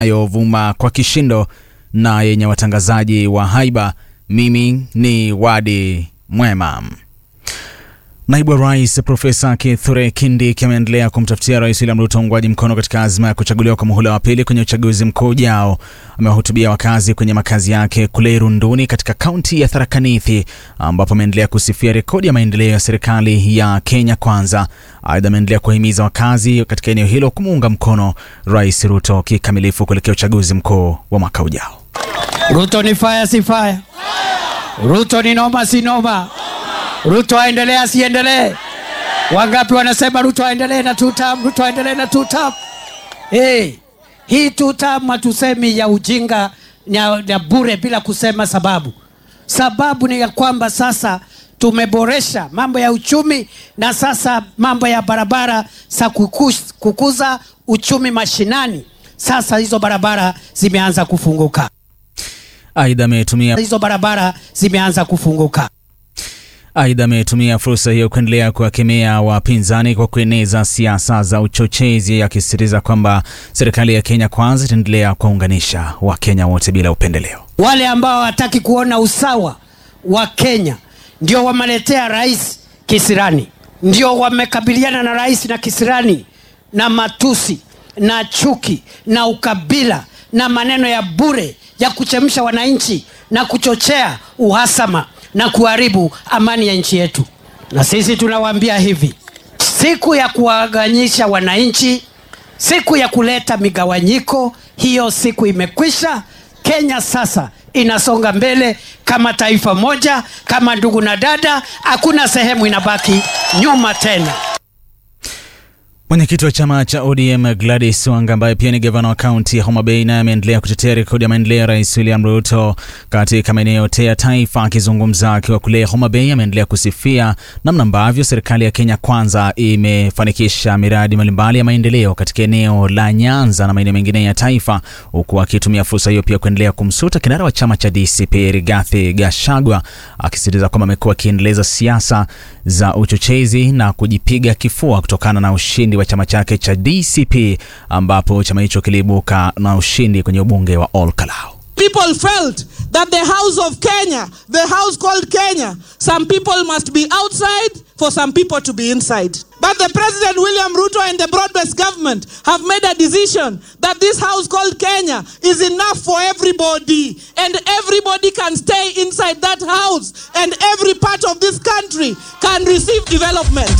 inayovuma kwa kishindo na yenye watangazaji wa haiba. Mimi ni Wadi Mwema. Naibu wa Rais Profesa Kithure Kindiki ameendelea kumtafutia Rais William Ruto uungwaji mkono katika azma ya kuchaguliwa kwa muhula wa pili kwenye uchaguzi mkuu ujao. Amewahutubia wakazi kwenye makazi yake kule Irunduni katika kaunti ya Tharaka Nithi, ambapo ameendelea kusifia rekodi ya maendeleo ya serikali ya Kenya Kwanza. Aidha, ameendelea kuwahimiza wakazi katika eneo hilo kumuunga mkono Rais Ruto kikamilifu kuelekea uchaguzi mkuu wa mwaka ujao. Ruto ni fire si fire? Ruto ni noma si noma? Ruto aendelee asiendelee? Wangapi wanasema Ruto aendelee na two term? Ruto aendelee na two term? Hey, hii two term hatusemi ya ujinga ya, ya bure bila kusema sababu. Sababu ni ya kwamba sasa tumeboresha mambo ya uchumi na sasa mambo ya barabara za kukus, kukuza uchumi mashinani. Sasa hizo barabara zimeanza kufunguka, Aidha, ametumia hizo barabara zimeanza kufunguka. Aidha, ametumia fursa hiyo kuendelea kuwakemea wapinzani kwa kueneza siasa za uchochezi, akisisitiza kwamba serikali ya Kenya Kwanza itaendelea kuwaunganisha Wakenya wote bila upendeleo. Wale ambao hawataki kuona usawa wa Kenya ndio wameletea rais kisirani, ndio wamekabiliana na rais na kisirani na matusi na chuki na ukabila na maneno ya bure ya kuchemsha wananchi na kuchochea uhasama na kuharibu amani ya nchi yetu. Na sisi tunawaambia hivi, siku ya kuwaganyisha wananchi, siku ya kuleta migawanyiko, hiyo siku imekwisha. Kenya sasa inasonga mbele kama taifa moja, kama ndugu na dada, hakuna sehemu inabaki nyuma tena. Mwenyekiti wa chama cha ODM Gladys Wanga ambaye pia ni gavana wa kaunti ya Homa Bay naye ameendelea kutetea rekodi ya maendeleo ya Rais William Ruto katika maeneo yote ya taifa. Akizungumza akiwa kule Homa Bay, ameendelea kusifia namna ambavyo serikali ya Kenya Kwanza imefanikisha miradi mbalimbali ya maendeleo katika eneo la Nyanza na maeneo mengine ya taifa, huku akitumia fursa hiyo pia kuendelea kumsuta kinara wa chama cha DCP Rigathi Gachagua, akisisitiza kwamba amekuwa akiendeleza siasa za uchochezi na kujipiga kifua kutokana na ushindi wa chama chake cha DCP ambapo chama hicho kiliibuka na ushindi kwenye ubunge wa Ol Kalou. People felt that the house of Kenya, the house called Kenya, some people must be outside for some people to be inside. But the President William Ruto and the broad-based government have made a decision that this house called Kenya is enough for everybody and everybody can stay inside that house and every part of this country can receive development.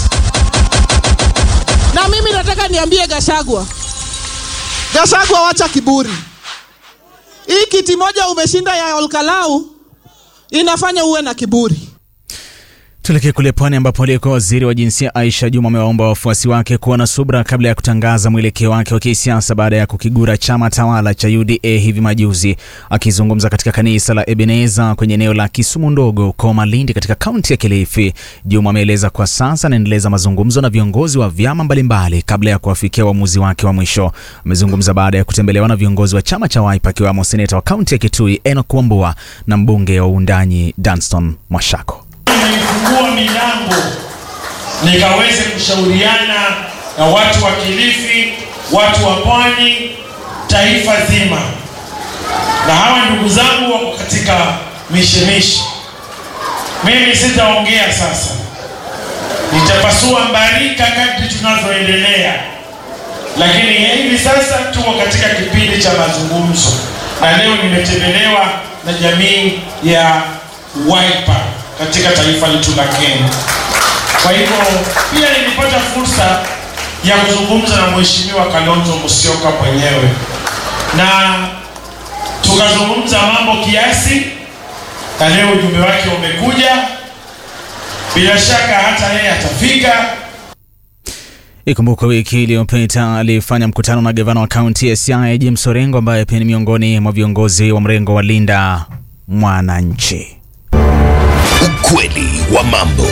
Na mimi nataka niambie Gashagwa, Gashagwa, wacha kiburi. Hii kiti moja umeshinda ya Olkalau inafanya uwe na kiburi. Tuelekee kule pwani ambapo aliyekuwa waziri wa jinsia Aisha Juma amewaomba wafuasi wake kuwa na subra kabla ya kutangaza mwelekeo wake wa kisiasa baada ya kukigura chama tawala cha UDA hivi majuzi. Akizungumza katika kanisa la Ebeneza kwenye eneo la Kisumu ndogo huko Malindi katika kaunti ya Kilifi, Juma ameeleza kwa sasa anaendeleza mazungumzo na viongozi wa vyama mbalimbali kabla ya kuwafikia uamuzi wake wa mwisho. Amezungumza baada ya kutembelewa na viongozi wa chama cha Wiper akiwemo seneta wa kaunti ya Kitui Enoch Wambua na mbunge wa Uundanyi Danston Mwashako. Nilifungua milango nikaweze kushauriana na watu wa Kilifi, watu wa Pwani, taifa zima, na hawa ndugu zangu wako katika mishemishe. Mimi sitaongea sasa, nitapasua mbarika kadri tunavyoendelea, lakini hivi sasa tuko katika kipindi cha mazungumzo, na leo nimetembelewa na jamii ya Wiper katika taifa letu la Kenya. Kwa hivyo pia nilipata fursa ya kuzungumza na Mheshimiwa Kalonzo Musyoka mwenyewe na tukazungumza mambo kiasi, na leo ujumbe wake umekuja. Bila shaka hata yeye atafika. Ikumbukwe wiki iliyopita alifanya mkutano na gavana wa kaunti ya Siaya James Orengo ambaye pia ni miongoni mwa viongozi wa mrengo wa Linda Mwananchi. Ukweli wa mambo.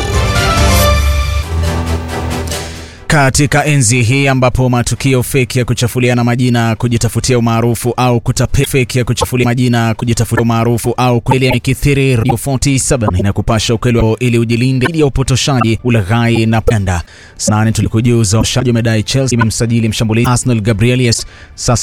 Katika enzi hii ambapo matukio feki ya kuchafuliana majina, kujitafutia umaarufu au kutape feki ya kuchafulia majina, kujitafutia umaarufu au kweli yamekithiri, Radio 47 inakupasha ukweli wao ili ujilinde dhidi ya upotoshaji, ulaghai na panda. Sanani tulikujuza washaji wamedai Chelsea imemsajili mshambulizi Arsenal Gabriel Yes sasa